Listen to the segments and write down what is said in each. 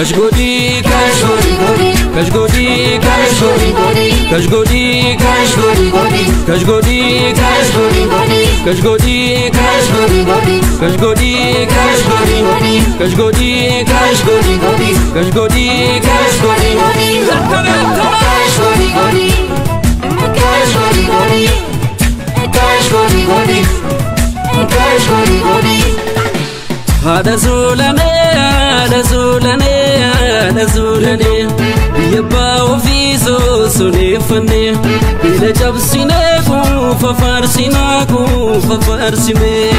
Kashgodi, kashgodi, kashgodi, kashgodi, kashgodi, kashgodi, kashgodi, kashgodi, kashgodi, kashgodi, kashgodi, kashgodi, kashgodi, kashgodi, kashgodi, Haadha zuulanee, haadha zuulanee, haadha zuulanee biyya abbaa ofii soosoneeffannee miila cabsinee kuufa faarsinaa kuufa faarsinee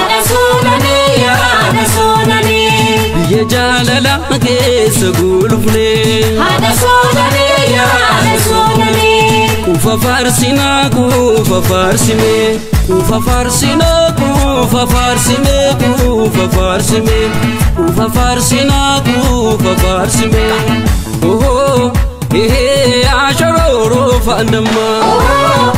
biyya jaalala keessa gulufnee kuufa faarsinaa kuufa faarsinee kuufa faarsinaa kuufa faarsinee kuufa faarsinee kuufa faarsinaa kuufa faarsinee ohoo ehee ashororoo faandammaa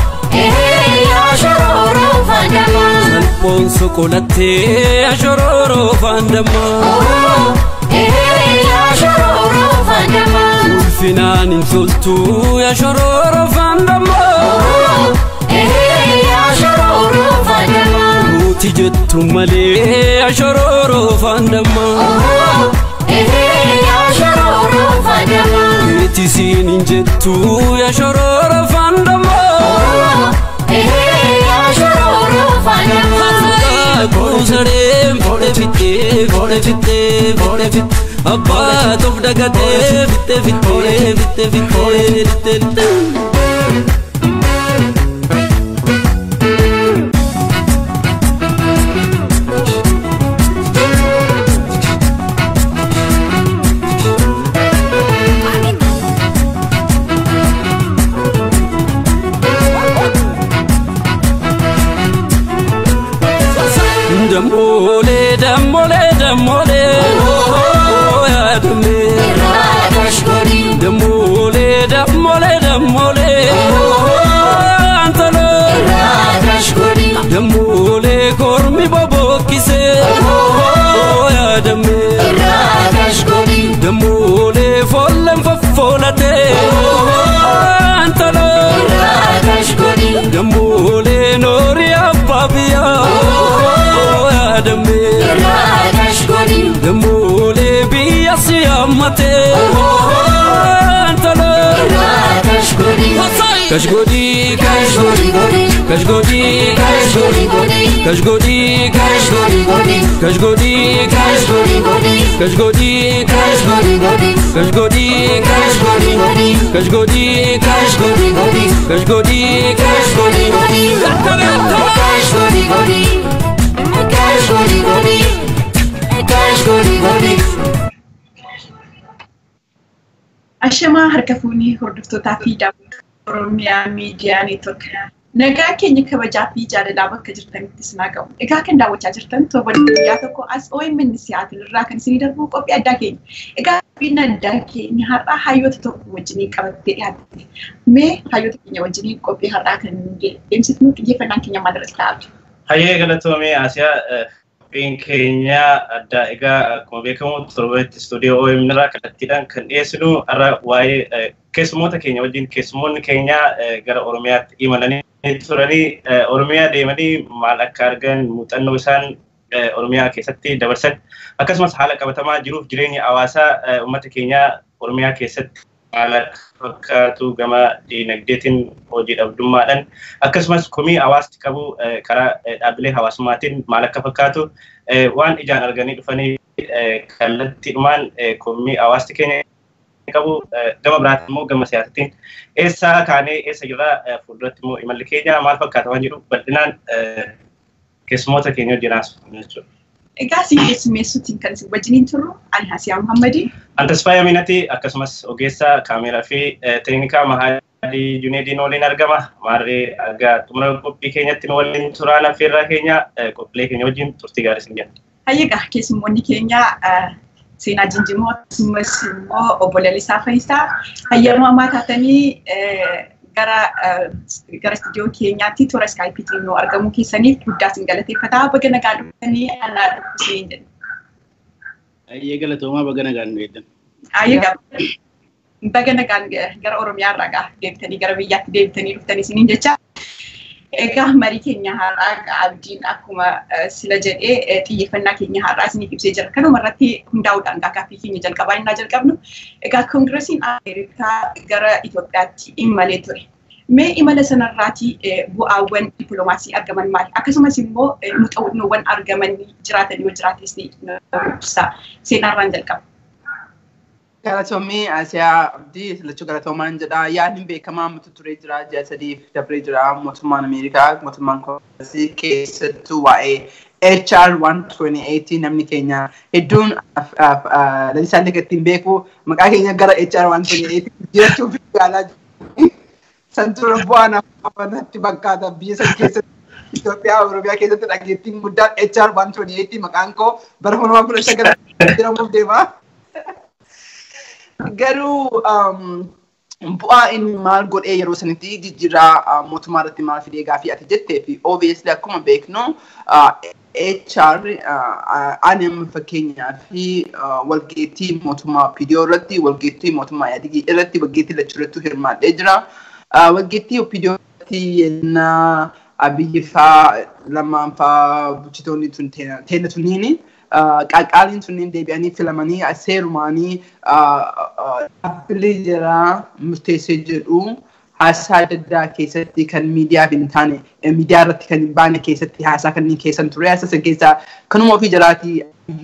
salphoon soqolattee ashororoo faandammaa ulfinaan hin toltuu ashororoo faandammaa nuti jettu malee ashororoo faandammaa Eetisiin hin jettu ashororoo faandammaa Kuusareen foodhe fittee foodhe fittee foodhe fittee abbaa toof dagatee fittee fittee fittee fittee fittee fittee. Dammolee dammolee dammolee oh yaadamee dammolee dammolee dammolee oh antaloo dammolee kormi bobokkisee oh yaadamee dammolee folleen foffoolatee oh antaloo dammolee noorii abbaa biyyaa oh yaadamee dammolee biyya si hammatee antaloo kashgodi kashgodi kashgodi kashgodi kashgodi kashgodi kashgodi kashgodi kashgodi kashgodi kashgodi kashgodi kashgodi kashgodi Ashamaa harka fuunii hordoftootaa fi daawwattoota Oromiyaa Miidiyaa Neetwork. Nagaa keenya kabajaa fi jaalalaa bakka jirtanitti sinaa qabu. Egaa kan daawwachaa jirtan torban guyyaa tokko as OMN Siyaatil irraa kan isinii darbu qophii addaa keenya. Egaa qophiin addaa keenya har'aa hayyoota tokko wajjinii qabattee dhiyaatte. Mee hayyoota keenya wajjinii qophii har'aa kan deemsifnu xiyyeeffannaan keenya maal irratti taa'atu? Hayyee galatoomee Asiyaa qophiin keenya addaa egaa akkuma beekamu torbanitti istuudiyoo OMN irraa kallattiidhaan kan dhiyeessinu har'a waa'ee keessummoota keenya wajjin keessummoonni keenya gara Oromiyaatti imalanii turanii Oromiyaa deemanii maal akka argan muuxannoo isaan Oromiyaa keessatti dabarsan akkasumas haala qabatamaa jiruuf jireenya hawaasaa uummata keenyaa Oromiyaa keessatti haala fakkaatu gama diinagdeetiin hojii dhabdummaadhaan akkasumas komii hawaasti qabu karaa dhaabbilee hawaasummaatiin maal akka fakkaatu waan ijaan arganii dhufanii kallattiidhumaan komii hawaasti keenya qabu gama biraatti immoo gama siyaasatiin eessaa kaanee eessa jirraa fuulduratti immoo imalli keenya maal fakkaata waan jedhu bal'inaan keessummoota keenya wajjin haasofnu jechuudha. Egaa isin keessummeessuutiin kan isin wajjiniin turru ani Hasiyaa Muhammadii. Antasfaayaa Minati akkasumas ogeessaa kaameeraa fi teeknikaa Mahaadii Juneediin waliin argama. Maarree argaa xumura qophii keenyatti nu waliin turaan affeerraa keenya qophiilee keenya wajjin turtii gaarii isin jenna. Hayyegaa keessummoonni keenya seenaa jinjimoo akkasumas immoo obbo Lalisaa Fayisaa hayyama ammaa taatanii gara gara istiidiyoo keenyaatti toora iskaayipiitiin nu argamuu keessaniif guddaa isin galateeffataa baga nagaa dhuftanii anaa dhukkubseen jedhu. Hayyee galatoomaa baga nagaan nu eeddan. Egaa baga nagaan gara Oromiyaa irraa gaa deebitanii gara biyyaatti deebitanii dhuftanii isiniin jecha. Egaa marii keenya har'aa abdiin akkuma sila jedhee xiyyeeffannaa keenya har'aa isiniif ibsee jira. Kanuma irratti hundaa'uudhaan gaaffii keenya jalqabaa innaa jalqabnu. Egaa koongiresiin Ameerikaa gara Itoophiyaatti imalee ture. Mee imala sanarraatii bu'aawwan dippiloomaasii argaman maali? Akkasumas immoo muuxannoowwan argaman jiraatan yoo jiraates ibsa. Seenaarraan jalqaba. Galatoomii Asiyaa Abdii lachuu galatoomaan jedha. Yaadni beekamaa mutu turee jira ji'a sadiif dabree jira mootummaan Ameerikaa mootummaan koongirasii keessattuu waa'ee HR 128 namni keenya hedduun lalisaan ittiin beeku maqaa keenya gara HR 128 jirachuuf yaalaa jiru. Santuura bu'aa namoonni fakkaata biyya sana keessatti Itoophiyaa Oromiyaa keessatti dhageettiin guddaan HR 128 maqaan koo bara hundumaa kudha shagala jedhamuuf deema. Garuu bu'aa inni maal godhee yeroo sanitti jijjiirraa mootummaa irratti maal fidee gaafii ati jettee fi obviously akkuma beeknu HR aannan fakkeenyaa fi walgeettii mootummaa PDO irratti walgeettii mootummaa Yaadigii irratti walgeettii lachuu irratti hirmaadhee jira. Walgeettii PDO irratti yennaa abiyyi faa lamaan faa bulchitoonni tun teenya tunniini. qaqqaaliin sunniin deebi'anii filamanii seerumaanii dhaabbilee jira murteessee jedhu haasaa adda addaa keessatti kan miidiyaaf hin taane miidiyaa irratti kan hin baane keessatti haasaa kanneen keessan ture haasaa san keessaa kanuma ofii jalaatii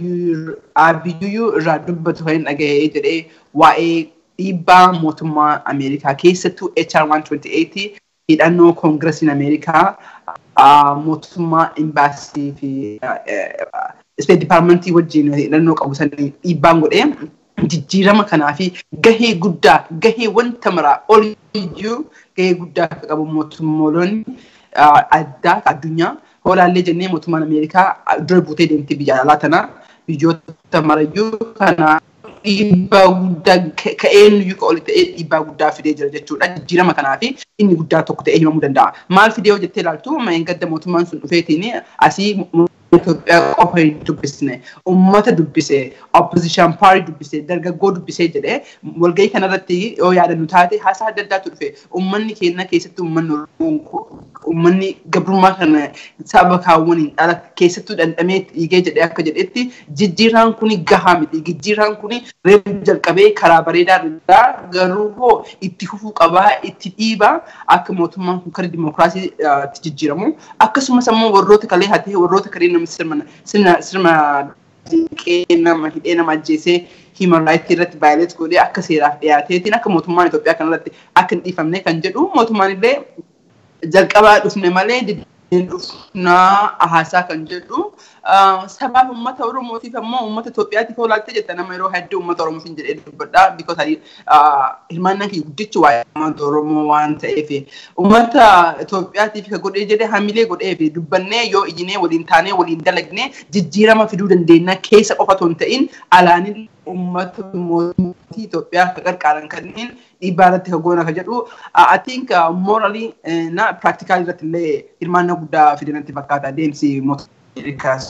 abiyyuu irraa dubbatu kan hin dhagahee jedhee waa'ee dhiibbaa mootummaa Ameerikaa keessattuu HR 128 hidhannoo koongiresiin Ameerikaa mootummaa imbaasii fi State Departmentii wajjin hidhannoo qabu sanii dhiibbaan godhee jijjiirama kanaa fi gahee guddaa gahee wanta maraa oliyyuu gahee guddaa akka qabu mootummoolonni addaa addunyaa hoolaallee jennee mootummaan Ameerikaa dura buutee deemtee biyya alaa tana biyyoota marayyuu kana dhiibbaa guddaa ka'een iyyuu ka oli ta'ee dhiibbaa guddaa fidee jira jechuudha. Jijjiirama kanaa fi inni guddaa tokko ta'ee himamuu danda'a. Maal fidee yoo jettee ilaaltu gadda mootummaan sun dhufeetiin asii Itoophiyaa qofa hin dubbisne uummata dubbise opposition party dubbise dargaggoo dubbisee jedhee walgahii kanarratti yoo yaadannu taate haasaa adda addaatu dhufe uummanni keenya keessatti uummanni uummanni gabrummaa kana saba kaawwaniin dhala keessattuu dhandhamee dhiigee jedhee akka jedhetti jijjiiraan kuni gahaa miti jijjiiraan kuni reefu jalqabee karaa bareedaa irraa garuu hoo itti fufuu qabaa itti dhiibaa akka mootummaan kun karaa dimokiraasii jijjiiramu akkasumas ammoo warroota kalee hatee warroota kalee namni sirna sirna dinqee nama hidhee nama ajjeesee human rights irratti vaayileet godhee akka seeraaf dhiyaateetiin akka mootummaan Itoophiyaa kanarratti akka hin dhiifamne kan jedhu mootummaan illee jalqabaa dhufne malee dhufnaa haasaa kan jedhu sabaaf uummata Oromootiif ammoo uummata Itoophiyaatiif oolaattee jetta nama yeroo hedduu uummata Oromootiin jedhee dubbadha. Because hirmaannaan kiyya guddichi waa'ee uummata Oromoo waan ta'eef uummata Itoophiyaatiif ka godhee jedhee hamilee godhee fi dubbannee yoo iyyinee waliin taanee waliin dalagnee jijjiirama fiduu dandeenya keessa qofa otoo hin ta'in alaanin uummata mootummaa Itoophiyaa akka qarqaaran kanneen dhiibbaa irratti ka goona ka jedhu I think morally na practical irratti illee hirmaannaa guddaa fidanatti fakkaata adeemsi mootummaa Ameerikaas.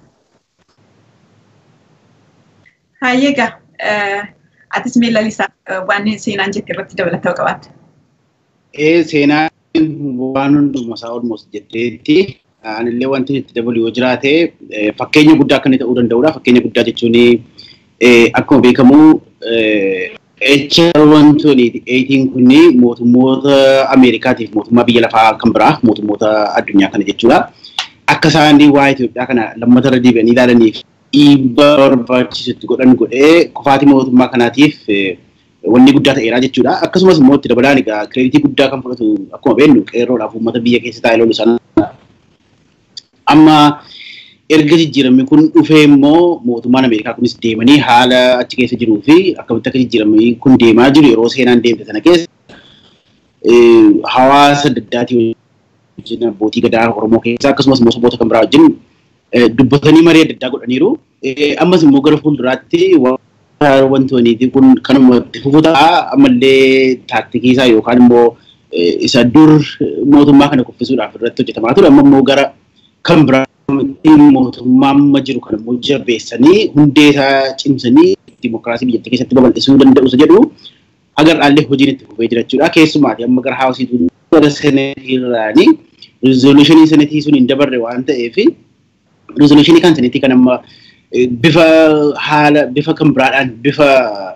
Hayyeega atis mee lalisaa waan seenaan jette irratti dabalataa qabaata. Ee seenaan waan hundumaa isaa olmoos jetteetti anillee wanti itti dabalu yoo jiraate fakkeenya guddaa akka inni ta'uu danda'udha. Fakkeenya guddaa jechuun akkuma beekamu HR wantoonni eetiin kunni mootummoota Ameerikaatiif mootummaa biyya lafaa kan biraa mootummoota addunyaa kana jechuudha. Akka isaan waa Itoophiyaa kana lammata irra deebi'anii ilaalaniif dhiibbaa barbaachisutti godhan godhee kufaatii mootummaa kanaatiif wanni guddaa ta'eera jechuudha. Akkasumas immoo itti dabalaan egaa kireeditii guddaa kan fudhatu akkuma beeknu qeerroodhaaf uummata biyya keessa taa'ee lolu sana. Amma erga jijjiiramni kun dhufee immoo mootummaan Ameerikaa kunis deemanii haala achi keessa jiruu fi akkamitti akka jijjiiramni kun deemaa jiru yeroo seenaan deemte sana keessa hawaasa adda addaatii wajjin abbootii gadaa Oromoo keessaa akkasumas immoo saboota kan biraa wajjin dubbatanii marii adda addaa godhaniiru. Ammas immoo gara fuulduraatti wantoonni kun kanuma itti fufuu ta'a ammallee taaktikii isaa yookaan immoo isa dur mootummaa kana kuffisuudhaaf irratti hojjetamaa ture amma immoo gara kan biraa mootummaa amma jiru kan immoo jabeessanii hundee isaa cimsanii dimokiraasii biyyattii keessatti babal'isuu danda'u isa jedhu agarraallee hojiin itti fufee jira jechuudha. Keessumaati amma gara haawusiitu gara seneetiirraanii rizooluushinii seneetii sun hin dabarre waan ta'eef rizooluushinii kan seneetii kan amma bifa haala bifa kan biraadhaan bifa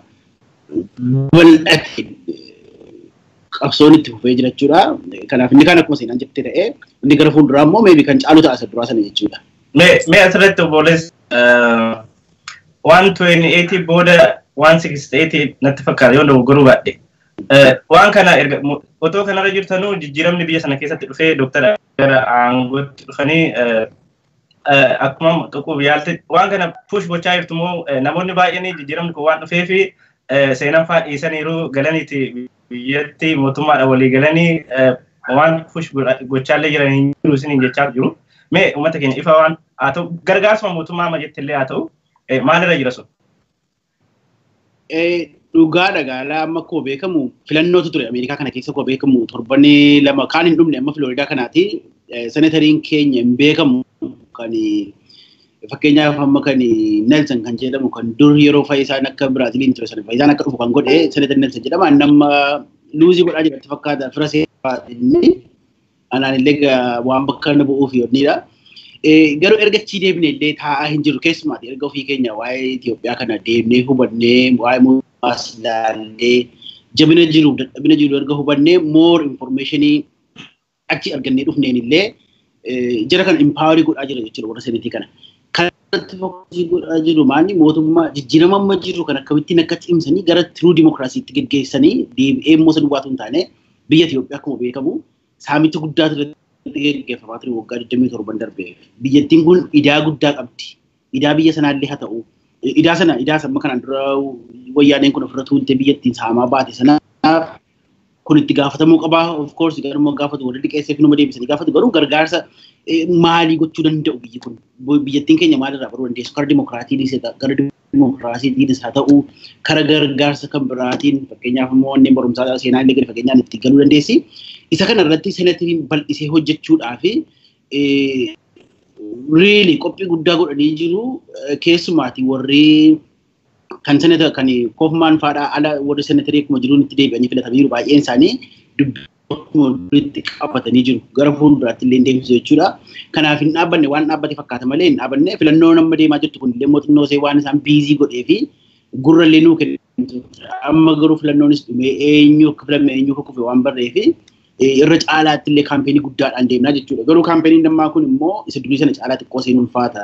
bal'ateen qabsoon itti fufee jira jechuudha. Kanaaf inni kan akkuma seenaan jettee ta'ee inni gara fuulduraa immoo meebii kan caalu ta'a isa duraa sana jechuudha. Mee asirratti obbolees waan tuween eetii booda waan sigiste eetii natti fakkaata yoo dogoggoruu baadhe. Waan kana erga otoo kanarra jirtanuu jijjiiramni biyya sana keessatti dhufee dooktara gara aangootti dhufanii akkuma qaquuf yaalte waan kana push gochaa jirtu immoo namoonni baay'een jijjiiramni kun waan dhufee fi seenaan fa'aa dhiisaniiru galaniiti biyyatti mootummaadha walii galanii waan push gochaallee jiran hin jiru isiniin jechaa jiru. Mee uummata keenya ifa waan haa ta'u gargaarsuma mootummaa amma jettillee haa ta'u maalirra jira sun? Dhugaa dhagaalaa amma akkuma beekamu filannootu ture Ameerikaa kana keessa akkuma beekamu torbanii lama kaan hin dhumne amma Filooridaa kanaati. Senatariin keenya hin beekamu kan fakkeenyaaf amma kan Nelson kan jedhamu kan dur yeroo fayyisaan akka Biraaziliin ture sana fayyisaan akka dhufu kan godhe Senatar Nelson jedhama. Nama luuzii godhaa jiratti fakkaata fira seeraa inni anaan illee waan bakka na bu'uuf yoonidha. Garuu erga achii deemnee illee taa'aa hin jiru keessumaati erga ofii keenya waa'ee Itoophiyaa kana deemnee hubannee waa'ee mootummaas ilaallee jabina jiru dadhabina jiru erga hubannee more informationii achi argannee dhufneen illee jara kana impaawarii godhaa jira jechuudha warra senetii kana. Kanatti fokkasii godhaa jiru maanni mootummaa jijjiirama amma jiru kan akkamittiin akka cimsanii gara tiruu dimokiraasiitti geggeessanii deebi'ee immoo isa duwwaatu hin taane biyya Itoophiyaa akkuma beekamu saamicha guddaatu irratti geggeeffamaa ture waggaa 27 darbeef. Biyyattiin kun idaa guddaa qabdi. Idaa biyya sanaallee haa ta'u. Idaa sana idaa amma kanaan dura wayyaaneen kun ofirra tuulte biyyattiin saamaa baate sanaaf kun itti gaafatamuu qabaa of course garuu gaafatu warri liqeesseef numa deebisanii gaafatu garuu gargaarsa maalii gochuu danda'u biyyi kun biyyattiin keenya maalirraa baruu dandeessu kara dimokiraatii gara dimokiraasiitiinis haa ta'u kara gargaarsa kan biraatiin fakkeenyaaf immoo wanneen barumsaa seenaa illee gadi fakkeenyaan itti galuu dandeessi. Isa kana irratti senatiriin bal'isee hojjechuudhaaf really qophii guddaa godhanii jiru keessumaati warri kan senata kan koofmaan faadhaa ala warri senatarii akkuma jiruun itti deebi'anii filatamanii jiru baay'een isaanii dubbii qabatanii jiru gara fuulduraatti illee deemsisu jechuudha. Kanaaf hin dhaabbanne waan dhaabbate fakkaata malee hin dhaabbanne filannoo amma deemaa jirtu kun illee mootummaa isee waan isaan biizii godhee fi gurra illee nuu kennitu. Amma garuu filannoonis dhumee eenyu akka filame eenyu akka kufe waan barree fi irra caalaatti illee kaampeenii guddaadhaan deemnaa jechuudha. Garuu kaampeenii dammaa kun immoo isa durii sana caalaa xiqqoo seenuun ulfaata.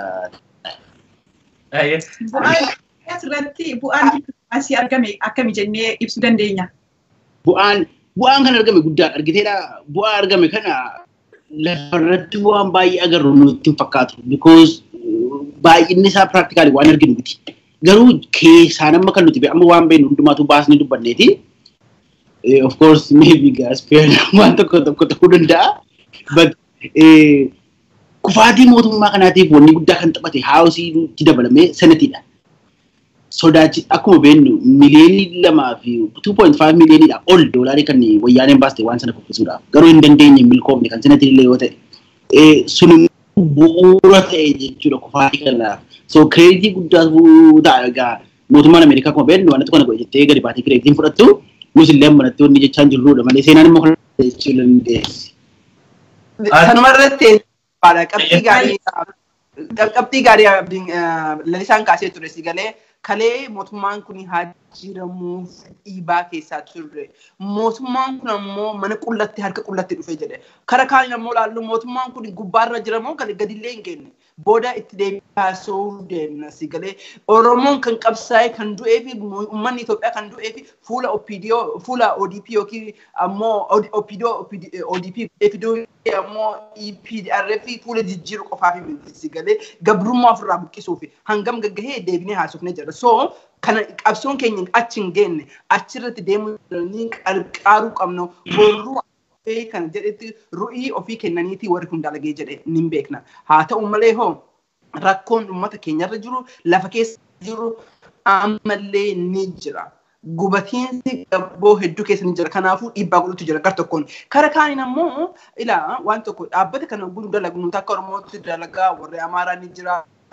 Asirratti bu'aan dippiloomaasii argame akkami jennee ibsuu dandeenya? Bu'aan bu'aan kan argame guddaadha. Argiteedha bu'aa argame kana lafarratti bu'aan baay'ee agarru nutti hin fakkaatu. Because baay'inni isaa piraktikaali waan arginu miti. Garuu keessaan amma kan nuti amma waan beeknu hundumaatu baasnee dubbanneeti. Of course maybe gaaspeer waan tokko tokko ta'uu danda'a. But kufaatii mootummaa kanaatiif wanni guddaa kan taphate haawusiitti dabalamee senatiidha. Sodaachi akkuma beeknu miliyoonii lamaa fi 2.5 miliyooniidha ol doolaarii kan wayyaaneen baaste waan sana kuffisuudhaaf. Garuu hin dandeenye milkoofne kan senatii illee yoo ta'e sun bu'uura ta'e jechuudha kufaatii kanaaf. So kireeditii guddaa ta'a egaa mootummaan Ameerikaa akkuma beeknu waan kana godhe jettee gadi baatee kireeditiin fudhattu nus illee ammanatti wanni jechaa jirrudha malee seenaan immoo kana jechuu dandeessi. Sanuma irratti qabxii gaarii qabxii gaarii lalisaan kaasee ture si galee kalee mootummaan kun haa jiramuuf dhiibaa keessaa turre. Mootummaan kun ammoo mana qullatti harka qullatti dhufe jedhe. Kara kaan ammoo laallu mootummaan kun gubbaarra jiramoo kan gadillee hin geenye. Booda itti deebi'aasoo deemna si galee. Oromoon kan qabsaa'e kan du'ee fi uummanni Itoophiyaa kan du'ee fi fuula OPDO fuula ODP yookiin ammoo OPDO ODP FDO ammoo EPDR fi fuula jijjiiru qofaaf si galee gabrummaa ofirraa buqqisuuf hangam gaggahee deebinee haasofne jedha. So kana qabsoon keenya achi hin geenne achirratti deemuu qarqaaruu qabna. Borruu kan jedhetti ru'ii ofii kennaniiti warri kun dalagee jedhe ni beekna. Haa ta'u malee hoo rakkoon uummata keenyarra jiru lafa keessa jiru ammallee ni jira. Gubatiinsi gabboo hedduu keessa ni jira. Kanaafuu dhiibbaa godhutu jira gar tokkoon. Kara kaaniin ammoo ilaa waan tokko dhaabbata kana guddaa dalagu nuti akka Oromootti dalagaa warri Amaaraa ni jira.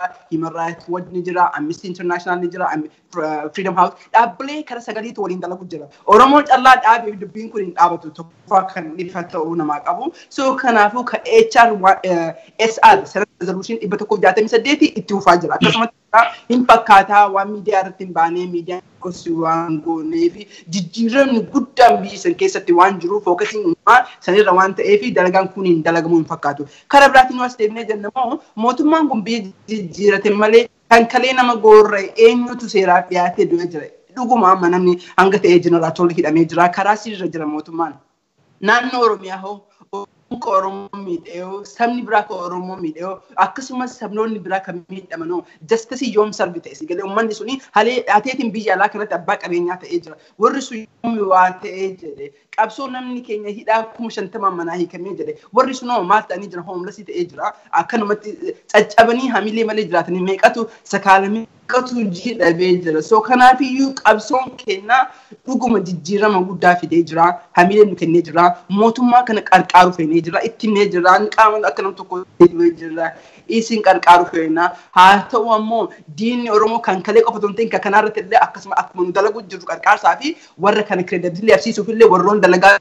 Human Rights Watch ni jira, Amnesty International ni jira, Freedom House dhaabbilee kara sagaliitu waliin dalagu jira. Oromoon callaa dhaabee dubbiin kun hin dhaabatu tokkoffaa kan ifa ta'uu namaa qabu. So kanaafuu ka HR SR Senate Resolution dhibba tokkoof jaatamii saddeeti itti fufaa jira. Akkasumas hin fakkaataa waan miidiyaa irratti hin baanee miidiyaan gosi waan goonee fi jijjiiramni guddaan biyya san keessatti waan jiruuf fookasiin uumaa sanirra waan ta'eef dalagaan kun hin dalagamuu hin fakkaatu. Karaa biraatiin waas deemnee jennamoo mootummaan kun biyya jijjiirate malee kan kalee nama goorre eenyutu seeraaf dhiyaatee du'e jira. Dhuguma amma namni hanga ta'ee jeneraatoolli hidhamee jira. Karaa sirra jira mootummaan. Naannoo Oromiyaa hoo ka Oromoo miidhee sabni biraa ka Oromoo miidhee akkasumas sabnoonni biraa kan miidhamanoo jastisii yoom sarbi ta'e si galee uummanni suni halee dhaateetiin biyya alaa kanatti abbaa qabeenyaa ta'ee jira. Warri sun yoomi waa ta'ee jedhe qabsoo namni keenya hidhaa kuma shantamaan manaa hiikamee jedhe warri sunoo maal ta'anii jira hoomlasii ta'ee jira akkanumatti caccabanii hamilee malee jiraatanii meeqatu sakaalamee meeqatu jidhabee jira. So kanaafiyyuu qabsoon kennaa dhuguma jijjiirama guddaa fidee jira hamilee nu kennee jira mootummaa kana qarqaaru feenee jira ittimee jira qaama akka nam tokko jira isin qarqaaru feena haa ta'u ammoo diinni oromoo kan kalee qofa tun ta'in kanarratti illee akkasuma akkuma nu dalagu jiru qarqaarsaa fi warra kana kireedabilii arsiisuuf illee warroon dalagaa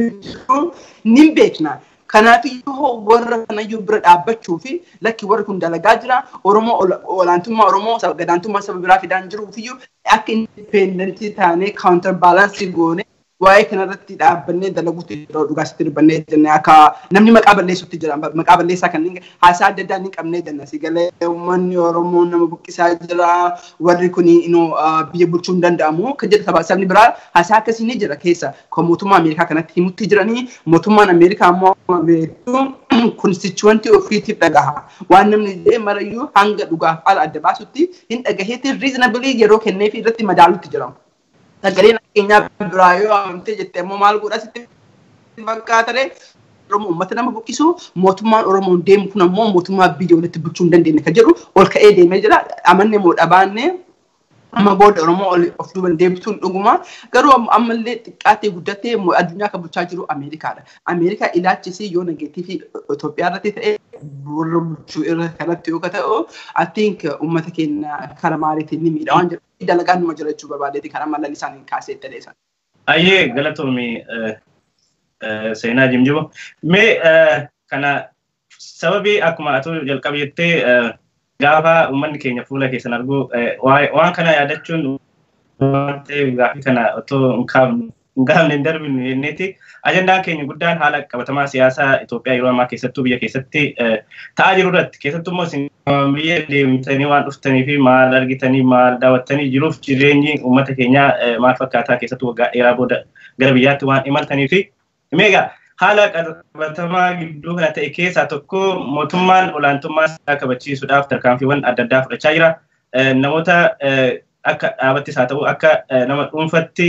ni beekna. Kanaafiyyuu warra kanayyuu bira dhaabbachuu fi lakki warri kun dalagaa jira. Oromoo olaantummaa Oromoo gadaantummaa saba biraa fidaan jiruufiyyuu akka indipendentii taanee kaawuntar baalaansii goone waa'ee kanarratti dhaabbannee dalaguutti yeroo dhugaasitti dubbannee jenne akka namni maqaa balleessutti jira maqaa balleessaa kan haasaa adda addaa ni qabnee jenna si galee uummanni oromoo nama buqqisaa jira warri kun biyya bulchuu hin danda'amu kan jedhu sabni biraa haasaa akkasii ni jira keessa kan mootummaa ameerikaa kanatti himutti jiranii mootummaan ameerikaa ammoo beektu konstituwantii ofiitiif dhagaha waan namni jedhee marayyuu hanga dhugaaf ala adda baasutti hin dhagaheetti riizinabilii yeroo kenneefi irratti madaalutti jiramu. sagaleen keenyaa biraa yoo amantee jettee immoo maal godha sitti fakkaatare Oromoo uummata nama buqqisu mootummaan Oromoon deemu kun ammoo mootummaa biyya walitti bulchuu hin dandeenye kan jedhu ol ka'ee deemee jira amanne moo dhabaanne amma booda Oromoo of duuba deebituun dhuguma garuu ammallee xiqqaatee guddatee addunyaa kan bulchaa jiru Ameerikaadha. Ameerikaa ilaalchisee yoo nageetii Itoophiyaa irratti ta'e warra bulchuu irra kanatti yoo ta'u I think uummata keenya karaa maaliitiin ni miidha waan jedhu dalagaan numa jira jechuu barbaadeeti kan amma lalli isaanii kaasee dhaleessan. Ayyee galatoomii seenaa jimjibo. Mee kana sababii akkuma atu jalqaba jettee gaafa uummanni keenya fuula keessan argu waan kana yaadachuun waan ta'eef gaafii kana otoo hin gaafne hin darbinu jenneeti. Ajandaan keenya guddaan haala qabatamaa siyaasaa Itoophiyaa yeroo ammaa keessattuu biyya keessatti ta'aa jiru irratti keessattuu immoo isin biyya deemtanii waan dhuftanii fi maal argitanii maal daawwattanii jiruuf jireenyi uummata keenyaa maal fakkaataa keessattuu waggaa dheeraa booda gara biyyaatti waan imaltanii fi meegaa haala qabatamaa gidduu kana ta'e keessaa tokko mootummaan olaantummaa isaa kabachiisuudhaaf tarkaanfiiwwan adda addaa fudhachaa jira. Namoota akka dhaabattis haa ta'u akka nama dhuunfatti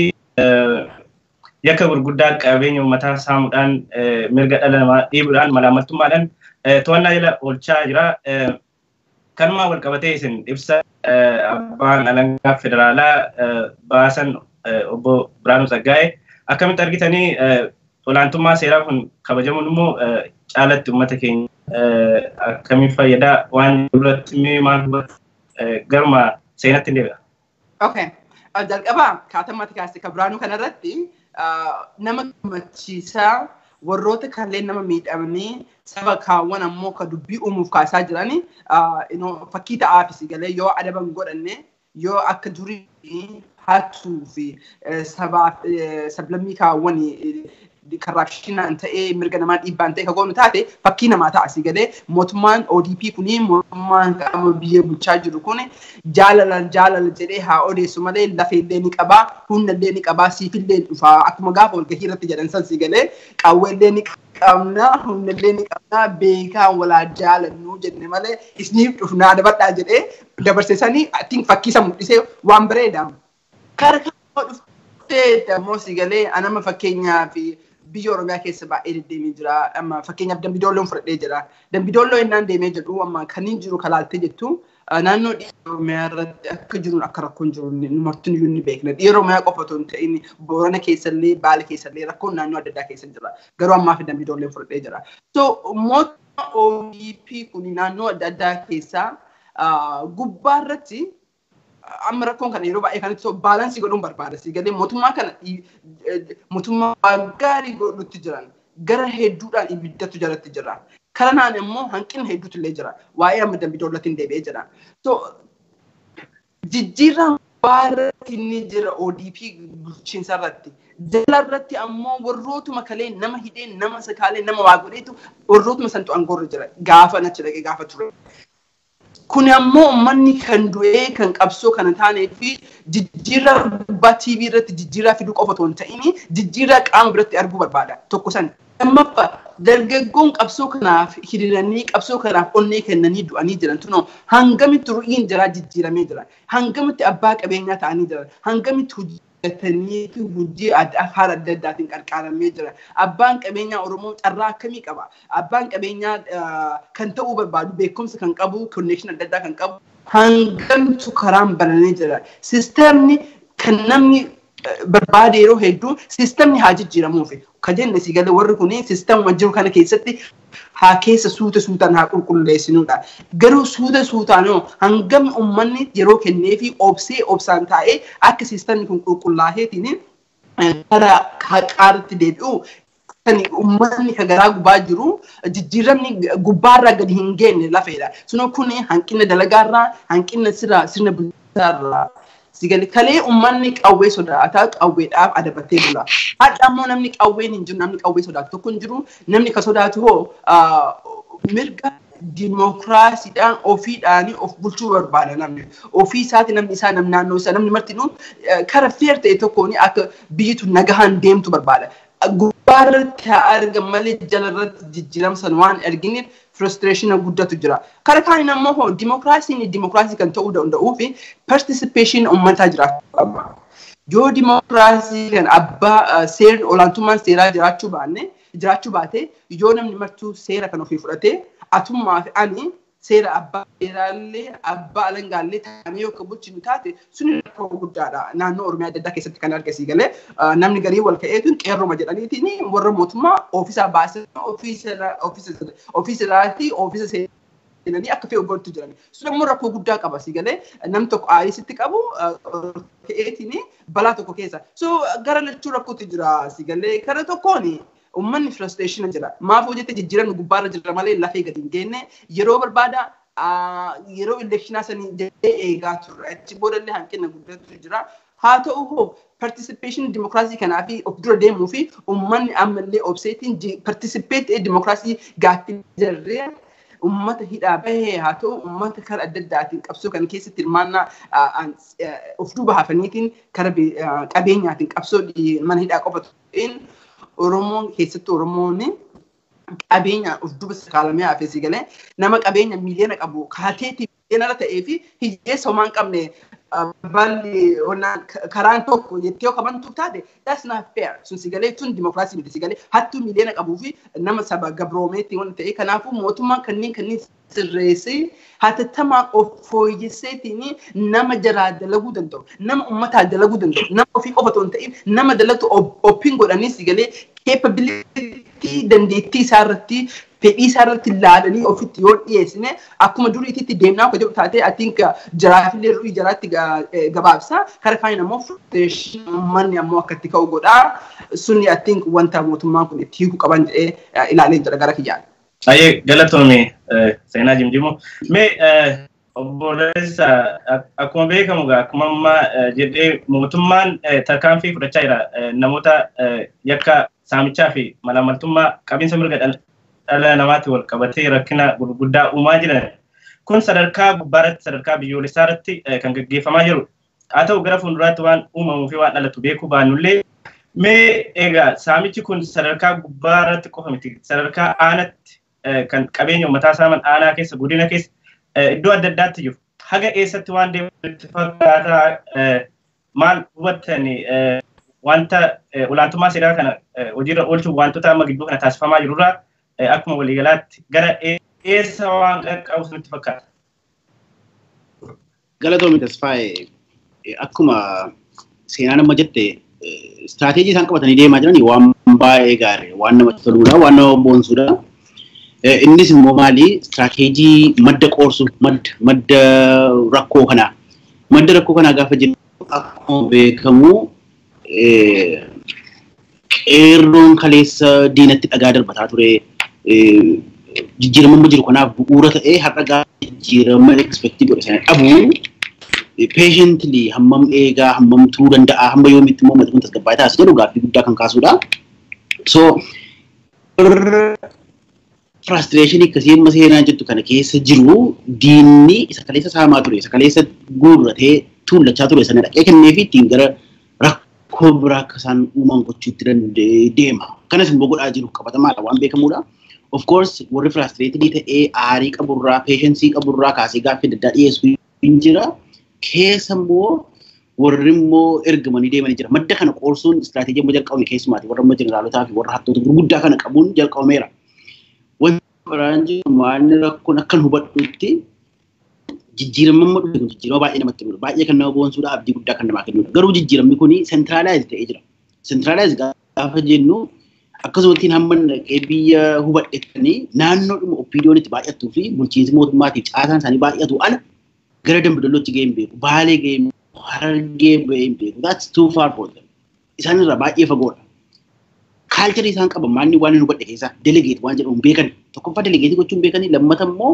yakka gurguddaa qabeenya uummataa saamuudhaan mirga dhala namaa dhiibuudhaan malaamaltummaadhaan to'annaa jala oolchaa jira. Kanumaa wal qabatee isin ibsa abbaan alangaa federaalaa baasan obbo Biraanuu Tsaggaa'ee akkamitti argitanii olaantummaa seeraa kun kabajamuun immoo caalatti uummata keenya akkamiin fayyadaa waan duratti maal garuma seenatti hin deebi'a. Okay. Jalqabaa kaatammatti kaase kan Biraanuu kanarratti nama gammachiisaa warroota kanneen nama miidhamanii saba kaawwan ammoo ka dubbii uumuuf kaasaa jirani fakkii ta'aafis galee yoo adaban godhanne yoo akka durii hattuu fi sablammii kaawwan karraapshinaan ta'ee mirga namaa dhiibbaan ta'e kagoonu taate fakkii namaa ta'a asii galee mootummaan ODP kuni mootummaan qaama biyya bulchaa jiru kun jaalala jaalala jedhee haa odeessu malee lafeellee ni qabaa humnallee ni qabaa siifillee dhufaa akkuma gaafa walgahii irratti jedhan san si galee qawweellee ni qabna humnallee ni qabna beekaa walaa jaalannu jenne malee isniif dhufnaa dabadhaa jedhee dabarsisanii fakkii isa mul'isee waan bareedaa. Kara kan dhuftee ammoo si galee anama fakkeenyaa fi biyya Oromiyaa keessa baay'ee deddeemee jira. Amma fakkeenyaaf Dambidoolloon fudhadhee jira. Dambidooloo innaan deemee jedhu amma kan hin jiru kalaaltee jettu naannoo dhiira Oromiyaa irratti akka jiruun akka rakkoon jiru numartiin iyyuu ni beekna. Dhiira Oromiyaa qofa otoo hin ta'in Boorana keessallee Baale keessallee rakkoon naannoo adda addaa keessa jira. Garuu ammaa fi Dambidoolleen fudhadhee jira. So mootummaa ODP kun naannoo adda addaa keessaa gubbaa irratti amma rakkoon kana yeroo baay'ee kanatti baalaansii godhuun barbaada. Si galee mootummaa kana mootummaa gaarii godhutti jiran gara hedduudhaan ibiddatu jalatti jira. Kanaan immoo hanqina hedduutu illee jira. Waa'ee amma dambi doollatiin deebi'ee jira. So jijjiirraan baarratti inni jira ODP bulchiinsa irratti. Jala irratti ammoo warrootuma kalee nama hidhee nama sakaalee nama waa godheetu warrootuma santu aangoorra jira. Gaafa nachi dhaqee gaafa ture. Kun ammoo uummanni kan du'ee kan qabsoo kana taanee fi jijjiirraa gubbaa TV irratti jijjiirraa fiduu qofa otoo hin ta'in jijjiirraa qaama biratti arguu barbaada. Tokko san. Lammaffaa dargaggoon qabsoo kanaaf hiriiranii qabsoo kanaaf onnee kennanii du'anii jiran tunoo hangamitti ru'iin jiraa jijjiiramee jira. Hangamitti abbaa qabeenyaa ta'anii jiran. Hangamitti hojjetanii fi hojii haala adda addaatiin qarqaaramee jira. Abbaan qabeenyaa Oromoo carraa akkamii qaba? Abbaan qabeenyaa kan ta'uu barbaadu beekumsa kan qabu, konnekshin adda addaa kan qabu. Hangamitu karaan banamee jira. Sisteemni kan namni barbaade yeroo hedduu siistemni haa jijjiiramuufi. Ka jenne si galee warri kun siistemuma jiru kana keessatti haa keessa suuta suutaan haa qulqulleessinudha. Garuu suuta suutaanoo hangam uummanni yeroo kennee fi obsee obsaan taa'ee akka siistemni kun qulqullaaheetiin gara haqaatti deebi'u kan uummanni ka garaa gubaa jiru jijjiiramni gubbaarraa gadi hin geenye lafeedha. Sunoo kun hanqina dalagaarraa hanqina sirna bulchaarraa. Sigali kalee uummanni qawwee sodaataa qawweedhaaf adabattee bula. Har'a ammoo namni qawween hin jiru namni qawwee sodaatu tokko hin jiru namni ka sodaatu hoo mirga dimookiraasiidhaan ofiidhaan of bulchuu barbaada namni. Ofii isaati namni isaa nam naannoo isaa namni martinuu kara feer ta'e tokkoon akka biyyi tun nagahaan deemtu barbaada. Gubbaarratti haa argan malee jalarratti jijjiiramsan waan arginiif frustreeshina guddatu jira. Kara kaaniin ammoo hoo dimookiraasiin dimookiraasii kan ta'uu danda'uu fi participation uummataa jiraachuu qaba. Yoo dimookiraasii kan abbaa seerri olaantummaan seeraa jiraachuu baanne jiraachuu baate yoo namni martuu seera kan ofii fudhatee atummaa fi ani seera abbaa seeraallee abbaa alangaallee taa'anii yoo akka bulchinu taate sun rakkoo guddaadha. Naannoo Oromiyaa adda addaa keessatti kan argasii galee namni garii wal ka'eetu qeerroma jedhaniitiin warra mootummaa ofiisaa baasee ofiisiraatii ofiisa seenanii akka fe'u godhatu jiran. Sun immoo rakkoo guddaa qaba si galee nam tokko aayisitti qabu ka'eetiin balaa tokko keessa. So gara lachuu rakkootu jira si galee kara tokkoon uummanni frustreeshina jira. Maaf hojjete jijjiiramni gubbaarra jira malee lafee gadi hin geenne yeroo barbaada yeroo elekshinaa sanii jedhee eegaa turre achi boodallee hanqina guddatu jira. Haa ta'u hoo participation dimokiraasii kanaa fi of dura deemuu fi uummanni ammallee obseetiin participate dimokiraasii gaaffii jirree uummata hidhaa bahee haa ta'u uummata kara adda addaatiin qabsoo kana keessatti hirmaannaa of duuba hafaniitiin kara qabeenyaatiin qabsoo mana hidhaa qofa ta'een Oromoon keessatti Oromoon qabeenya of duuba sakaalamee hafeessi galee nama qabeenya miiliyoona qabu kaateetii miiliyoonara ta'ee fi hiyyeessa homaa hin qabne balli karaan tokko jettee yoo qabantu taate that's not fair sun si galee tun dimokiraasii miti si galee hattuu miiliyoona qabuu fi nama saba gabroomeetti waan ta'e kanaafuu mootummaan kanneen kanneen sirreessee hatattamaan of fooyyesseetiin nama jaraa dalaguu danda'u nama ummataa dalaguu danda'u nama ofii qofa otoo hin ta'in nama dalagtu oppiin godhanii si galee keepabilitii dandeettii isaa irratti fedhii isaa irratti ilaalanii ofitti yoo dhiyeessine akkuma duriititti deemnaa akka jedhu taatee atiink jaraafillee ru'ii jaraatti gabaabsa kara kaaniin ammoo fruustreeshin uummanni ammoo akka itti ka'u godhaa sunni atiink wanta mootummaan kun itti hiikuu qaban jedhee ilaalee jira gara kiyyaan. Ayyee galatoome seenaa jimjimoo. Mee obboleessa akkuma beekamu akkuma amma jedhee mootummaan tarkaanfii fudhachaa jira namoota yakka saamichaa fi malamaltummaa qabiinsa mirga dhala namaatti wal qabatee rakkina gurguddaa uumaa jiran. Kun sadarkaa gubbaarratti sadarkaa biyyoolessaa irratti kan gaggeeffamaa jiru. Haa ta'u gara fuulduraatti waan uumamuu fi waan dhalatu beekuu baannullee mee egaa saamichi kun sadarkaa gubbaarratti qofa miti sadarkaa aanatti kan qabeenya uummataa saaman aanaa keessa godina keessa iddoo adda addaatti jiru. Haga eessatti waan deemutti fakkaataa maal hubattani wanta olaantummaa seeraa kana hojiirra oolchuuf wantoota amma gidduu kana taasifamaa jirurraa akkuma waliigalaatti gara eessa waan qaqqabu nutti fakkaata. Galatoomi Tasfaayee akkuma seenaan amma jette istiraatiijii isaan qabatanii deemaa jiran waan baay'ee gaarii waan namatti toluudha waan nama boonsuudha. Innis immoo maali istiraateejii madda qoorsu madda madda rakkoo kanaa. Madda rakkoo kanaa gaafa jennu akkuma beekamu qeerroon kaleessa diinatti dhagaa darbataa ture. Jijjiirama jiru kanaaf bu'uura ta'ee har'a gaafa jijjiirama ekspektii godhe sana dhabuu patiently hammam eegaa hammam turuu danda'a hamma yoomitti immoo uummata kun tasgabbaa'ee taasisa jedhu gaaffii guddaa kan kaasudha. So frustrationii akkasii amma seenaa jettu kana keessa jiru diinni isa kaleessa saamaa ture isa kaleessa guurratee tuullachaa ture sana dhaqee kennee fi ittiin gara rakkoo biraa akka isaan uuman gochuutti deema. Kanas immoo godhaa jiru qabatamaadha waan beekamuudha. Of course warri frustrated ta'ee aarii qaburraa patiensii qaburraa kaasee gaaffii adda addaa dhiyeessuu hin jira. Keessa immoo warri immoo ergamanii deemanii jira. Madda kana qoorsuun istiraateejii amma jalqabame keessumaati warra amma jeneraalotaa fi warra hattoota gurguddaa kana qabuun jalqabameera. Wanti biraan jiru maalni rakkoon akkan hubadhutti jijjiirama amma dhufe kun jijjiirama baay'ee namatti toludha. Baay'ee kan nama boonsuudha abdii guddaa kan namaa kennudha. Garuu jijjiiramni kun sentraalaayiz ta'ee jira. Sentraalaayiz gaafa jennu akkasumatti hamma dhaqee biyya hubadhettanii naannoo dhuma oppiidiyoon itti baay'attuu fi bulchiinsi mootummaatiif caasaan isaanii baay'atu ala gara dambidolootti ga'ee hin beeku. Baalee ga'ee hin beeku. Harargee ga'ee hin beeku. That's too far for them. Isaan irraa baay'ee fagoodha. Kaalcharii isaan qaban maalni waan hin hubadhe keessaa delegeet waan jedhamu beekan. Tokkoffaa delegeetii gochuun beekanii lammata immoo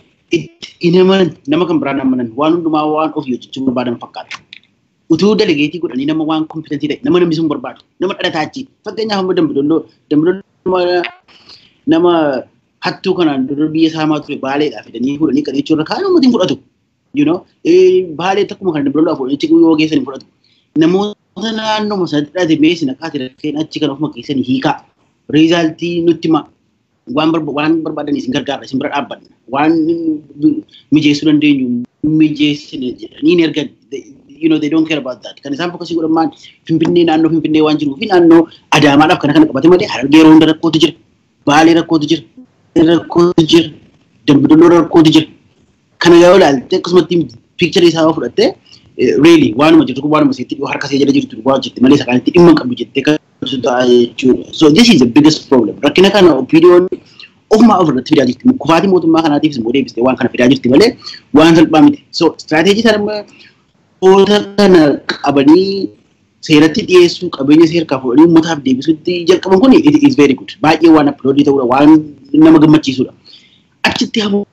hin amanan nama kan biraan amanan waan hundumaa waan ofii hojjechuu barbaadan fakkaata. Utuu delegeetii godhanii nama waan kompitantii ta'e nama namni sun barbaadu nama dhalataa achi fakkeenyaaf amma dambidolloo dambidolloo nama hattuu kanaan dura biyya saamaa ture baaleedhaa fidanii fuudhanii kan jechuun irra kaayee uummatiin fudhatu. You know, baalee takkuma kan dambidolloo fuudhanii achi yoo geessan fudhatu. Namoota naannoo sanatti dhate meessi naqaate rakkeen achi kan ofuma keessanii hiikaa. Riizaaltii nutti ma waan waan barbaadan isin gargaara isin bira dhaabbanna waan mijeessuu dandeenyu mijeessine jedhanii ni ergan you know they don't care about that kan isaan fokkasii godhan maan finfinnee naannoo finfinnee waan jiruu fi naannoo adaamaadhaaf kana kana qabate malee harargee yeroo hunda rakkootu jira baalee rakkootu jira rakkootu jira dambidolloo rakkootu jira kana yoo ilaalte akkasumatti piikcharii isaa fudhatte really waanuma jirtu kun waanuma seetti harka see jala jirtu waan jette malee sakaanitti dhimma qabdu jettee kan ta'a jechuudha. So this is the biggest problem. Rakkina kana opiiniyoon ofumaa of irratti fidaa jirti. Kufaatii mootummaa kanaatiifis immoo deebistee waan kana fidaa jirti malee waan salphaa miti. So istiraatiijii sana oota kana qabanii seeratti dhiyeessuu qabeenya seerkaa fuudhanii uummataaf deebisuutti jalqaban kun it is very good. Baay'ee waan aploodii ta'uudha waan nama gammachiisudha. Achitti hamoo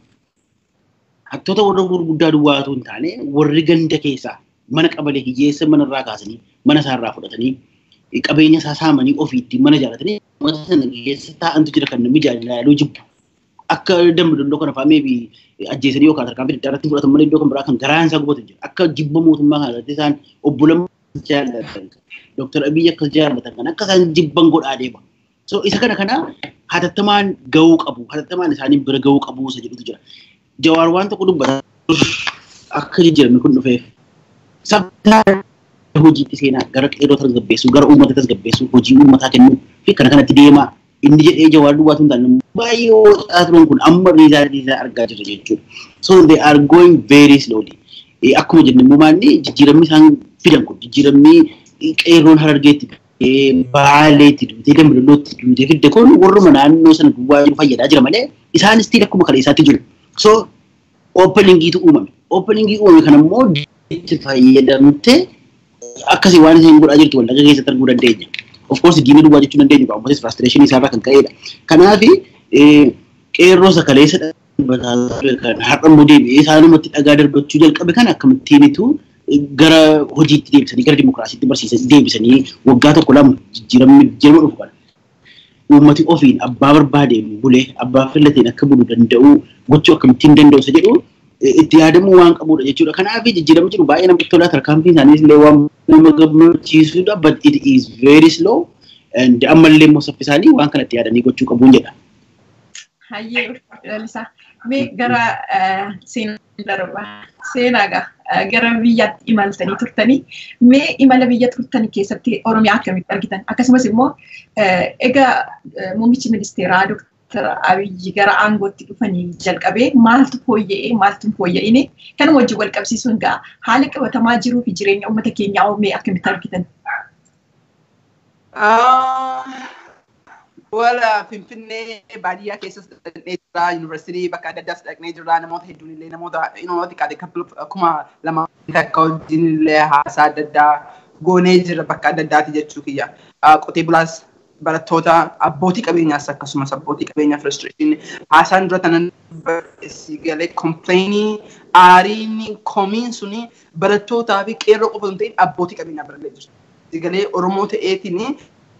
hattoota warra gurguddaa duwwaatu hin taane warri ganda keessaa mana qabalee hiyyeessa manarraa kaasanii mana isaarraa fudhatanii qabeenya isaa saamanii ofiitti mana jaalatanii uummata sana keessa taa'antu jira kan namni jaalaluu jibbu. Akka dambidolloo kana fa'aa meebi ajjeesanii yookaan tarkaanfii adda irratti fudhatan malee iddoo kan biraa kan garaan isaa gubatu jira. Akka jibba mootummaa kana irratti isaan obbo Lammaa jaallatan Dooktar Abiyyi akkas jaallatan kan akka isaan jibban godhaa deema. So isa kana kana hatattamaan gahuu qabu hatattamaan isaanii bira gahuu qabu isa jedhutu jira. Jawaar waan tokko dubbata akka jijjiiramni kun dhufeef. Sabtaa hojiitti seenaa gara qeerroo tasgabbeessuu gara uummata tasgabbeessuu hojii uummataa kennuu fi kana kanatti deemaa inni jedhee jawaar duwwaatu hin taane baay'ee ho'aa turan kun amma riizaaltii isaa argaa jirra jechuudha. So they are going very slowly. Akkuma jenne immoo maalli jijjiiramni isaan fidan kun jijjiiramni qeerroon harargeetti baaleetti duutee dambidollootti duutee fidde kun warruma naannoo sana duwwaa jiru fayyadaa jira malee isaanis tiin akkuma kale isaatti jiru. So openingiitu uumame. Openingii uumame kana immoo itti fayyadamtee akkasii waan isheen godhaa jirtu wallagga keessatti arguu dandeenya. Of course diina duwwaa jechuu dandeenya qabu ammas frustrationii isaarraa kan ka'edha. Kanaaf qeerroo sakaleessa dhaabbataa ture kan har'a immoo deebi'ee isaanumatti dhagaa darbachuu jalqabe kan akkamittiinitu gara hojiitti deebisanii gara dimokiraasiitti barsiisanii deebisanii waggaa tokko lama jijjiiramni jijjiirama dhufu kana. Uummati ofiin abbaa barbaadeen bulee abbaa filateen akka bulu danda'u gochuu akkamittiin danda'u isa jedhu itti yaadamuu waan qabudha jechuudha. Kanaaf jijjiiramni jiru baay'ee namatti tolaa tarkaanfiin isaaniis illee waan nama gammachiisudha but it is very slow and ammallee immoo saffisaanii waan kanatti yaadanii gochuu qabuun jedha. Hayyee lalisaa mee gara seenaa darba seenaagaa gara biyyaatti imaltanii turtanii mee imala biyya turtanii keessatti Oromiyaa akkamitti argitan akkasumas immoo egaa muummichi ministeeraa Dooktar Abiyyi gara aangootti dhufanii jalqabee maaltu fooyya'ee maaltu hin fooyya'ine kanuma wajjin wal qabsiisuun gaa haala qabatamaa jiruu fi jireenya uummata keenyaa mee akkamitti argitan? wala finfinnee baadiyyaa keessas dhaqnee jira yuunivarsiitii bakka adda addaas dhaqnee jira namoota hedduun illee namoota namoota qaade akkuma lama takka wajjin illee haasaa adda addaa goonee jira bakka adda addaati jechuu kiyya. Qotee bulaas barattoota abbootii qabeenyaas akkasumas abbootii qabeenyaa frustreeshinii haasaan dura tanan galee kompleenii aariin komiin suni barattootaa fi qeerroo qofa hin ta'in abbootii qabeenyaa birallee jiru. Galee Oromoo ta'eetiin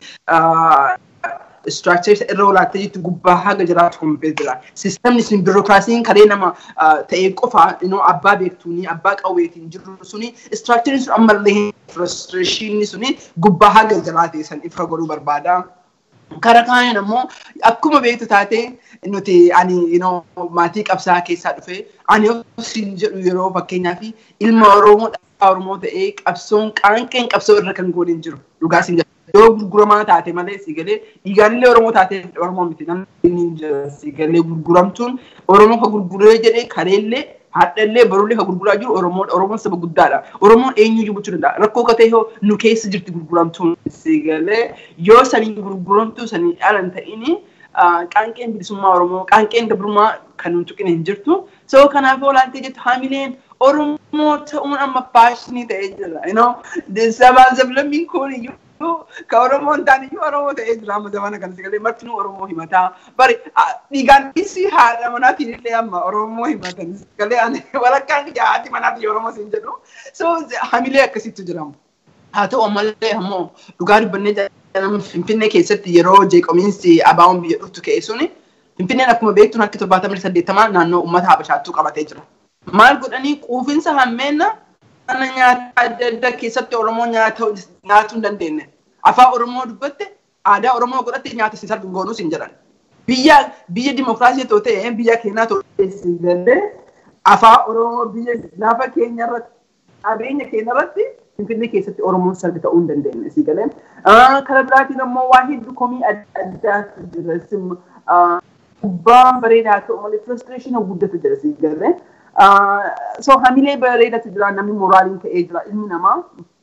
structure isa irra olaattee jirtu gubbaa haga jiraatu kumpee jira. Sistemni sun biirokiraasiin karee nama ta'ee qofa abbaa beektuuni abbaa qawweetiin jiru suni structure sun ammallee frustreeshinii suni gubbaa haga jiraate san ifa godhuu barbaada. Kara kaaniin ammoo akkuma beektu taate nuti ani maatii qabsaa keessaa dhufe ani siin jedhu yeroo fakkeenyaa fi ilma Oromoo dhalaa Oromoo ta'ee qabsoon qaanqeen qabsoo irra kan goone hin jiru dhugaa siin jedhu. yoo gurguramaa taate malee siigalee dhiigaanillee Oromoo taate Oromoo miti namni siigalee gurguramtuun Oromoo ka gurguree jedhee kareellee haadhallee barullee ka gurguraa jiru Oromoo Oromoon saba guddaadha. Oromoon eenyu jibbuchuu danda'a. Rakkoo ka ta'e nu keessa jirti gurguramtuun siigalee yoo sanii gurguramtuu sanii dhalan ta'ini qaanqeen bilisummaa Oromoo qaanqeen gabrummaa kan nun tuqine hin jirtu. So kanaaf olaantee jettu haamileen Oromoo ta'uun amma faashinii ta'ee jira. Sabaa sablammiin kun iyyuu ka Oromoo hin taane iyyuu Oromoo ta'ee jira amma zamana kana sagalee martinuu Oromoo himataa. Bari dhiigaan isi haadha manaatiin illee amma Oromoo himatan sagalee ani walakkaan jahaati manaatiin Oromoo siin jedhu. So hamilee akkasitti jiramu. Haa ta'u ammallee ammoo dhugaa dubbannee jedhamu Finfinnee keessatti yeroo jeeqomiinsi abaa'oon biyya dhuftu ka'e suni Finfinneen akkuma beektu harki torbaatamii saddeettamaa naannoo uummata Habashaattuu qabatee jira. Maal godhanii quufinsa hammeenna mana nyaata adda addaa keessatti Oromoo nyaatuu hin dandeenye. Afaan Oromoo dubbatte aadaa Oromoo godhatte nyaata si sarbi goonus hin jedhan. Biyya biyya dimokiraasii too ta'e biyya keenyaa too ta'e afaan Oromoo biyya lafa keenya irratti qabeenya keenya irratti Finfinnee keessatti Oromoon sarbi ta'uu hin dandeenye si galee. Kara biraatiin ammoo waa hedduu komii adda addaatu jira. Gubbaan bareedaa ta'u malee frustraation guddatu jira si galee. So hamilee bareedatu jira namni moraaliin ka'ee jira ilmi namaa.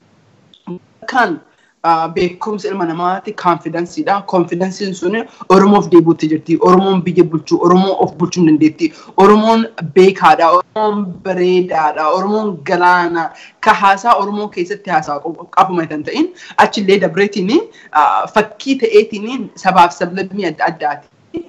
Kan beekumsa ilma namaati kaanfidansiidha. Kaanfidansiin sun Oromoof deebi'utti jirti. Oromoon biyya bulchuu, Oromoon of bulchuu hin dandeetti. Oromoon beekaadha, Oromoon bareedaadha, Oromoon galaana. Ka haasaa Oromoo keessatti haasaa qabuma kan ta'in achillee dabreetiin fakkii ta'eetiin sabaaf sablammii adda addaati.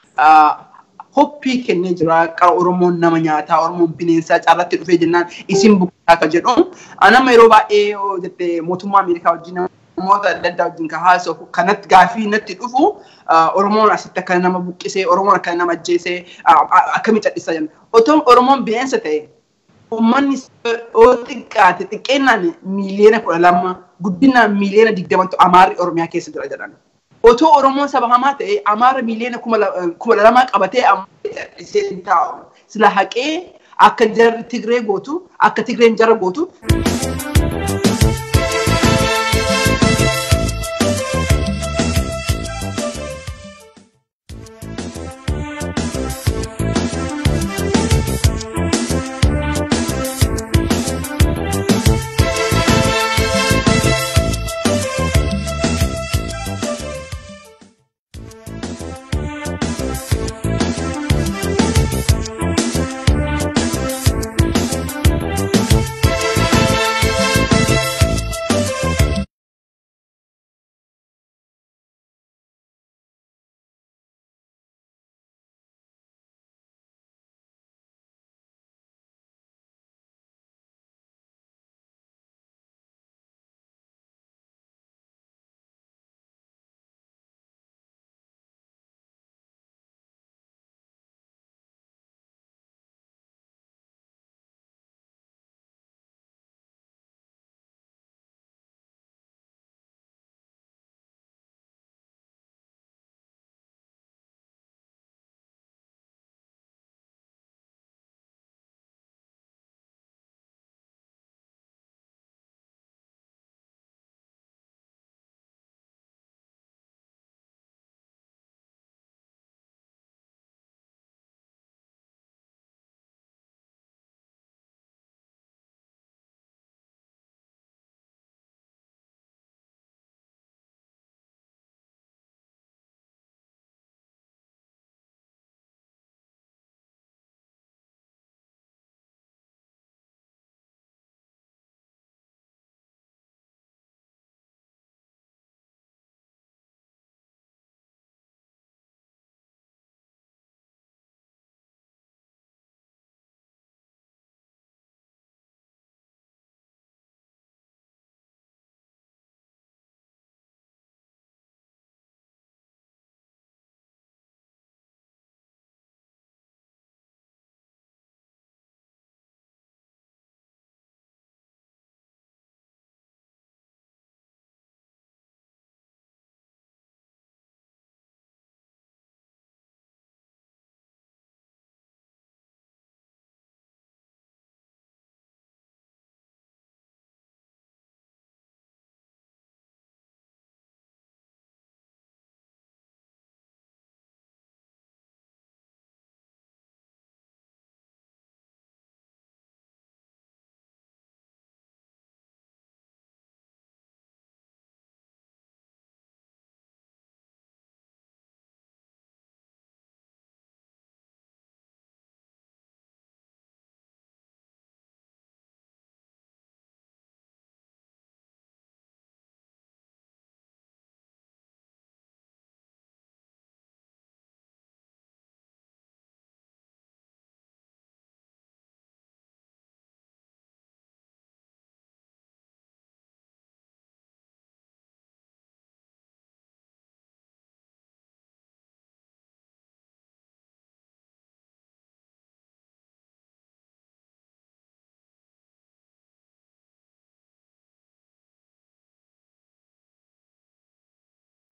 Hoppii kennee jira qara Oromoon nama nyaataa, Oromoon bineensaa caarratti dhufee jennaan isin buqqaa ka jedhu. Nama yeroo baay'ee yoo jette mootummaa Ameerikaa wajjin namoota adda addaa wajjin kan haasa'u kanatti gaafii natti dhufu Oromoon asitti akka nama buqqisee Oromoon akka nama ajjeesee akkamii cadhisa jenna. Otoo Oromoon bineensa ta'e uummanni yoo xiqqaate xiqqeennaan miiliyoona kudha lama guddinaan miiliyoona digdamantu Amaarri Oromiyaa keessa jira jedhan. Otoo Oromoon saba hamaa ta'e Amaara miiliyoona kuma lamaa qabatee cadhisee taa'u. Sila haqee akka jarri Tigree gootu akka Tigreen jara gootu.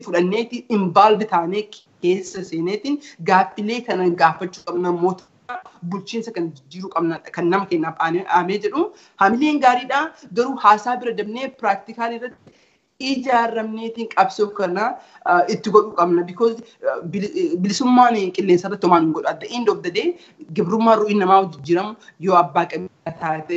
fudhanneeti involve taanee keessa seeneetiin gaaffilee kana gaafachuu qabna mootummaa bulchiinsa kan jijjiiruu qabna kan nama keenyaaf aamee jedhu hamileen gaariidha garuu haasaa bira dabnee piraaktikaalii irratti ijaaramneetiin qabsoo kana itti godhuu qabna because bilisummaan qilleensa irratti homaan hin godhu at the end of the day gibrummaa ru'ii namaa jijjiiramu yoo abbaa qabeenya taate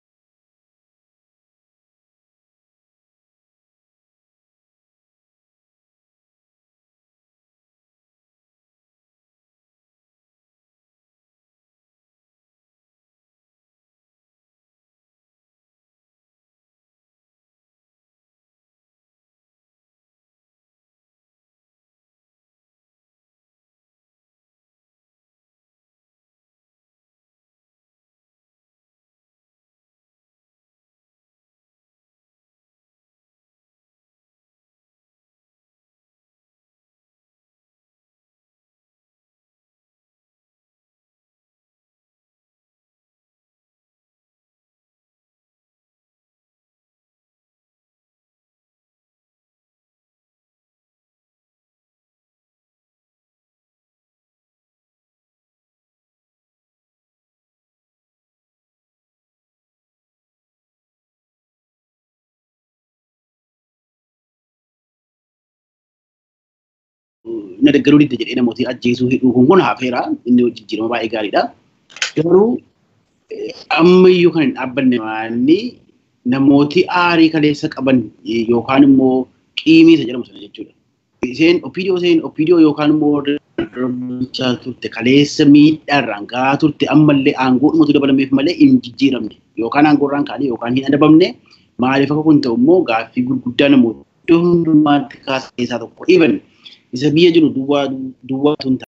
na deeggaruu didda jedhee namooti ajjeesuu hidhuu kun kun hafeera inni jijjiirama baay'ee gaariidha. Garuu ammayyuu kan hin dhaabbanne waanni namooti aarii kaleessa qaban yookaan immoo qiimii isa jedhamu sana jechuudha. Isheen opiidiyoo isheen opiidiyoo yookaan immoo darbachaa turte kaleessa miidhaarraan gahaa turte ammallee aangoo dhumatu dabalameef malee hin jijjiiramne yookaan aangoorraan kaanii yookaan hin adabamne maaliif akka kun ta'u immoo gaaffii gurguddaa namoota iddoo hundumaatti kaasan keessaa tokko dhiiban isa biyya jiru duwwaa duwwaa tun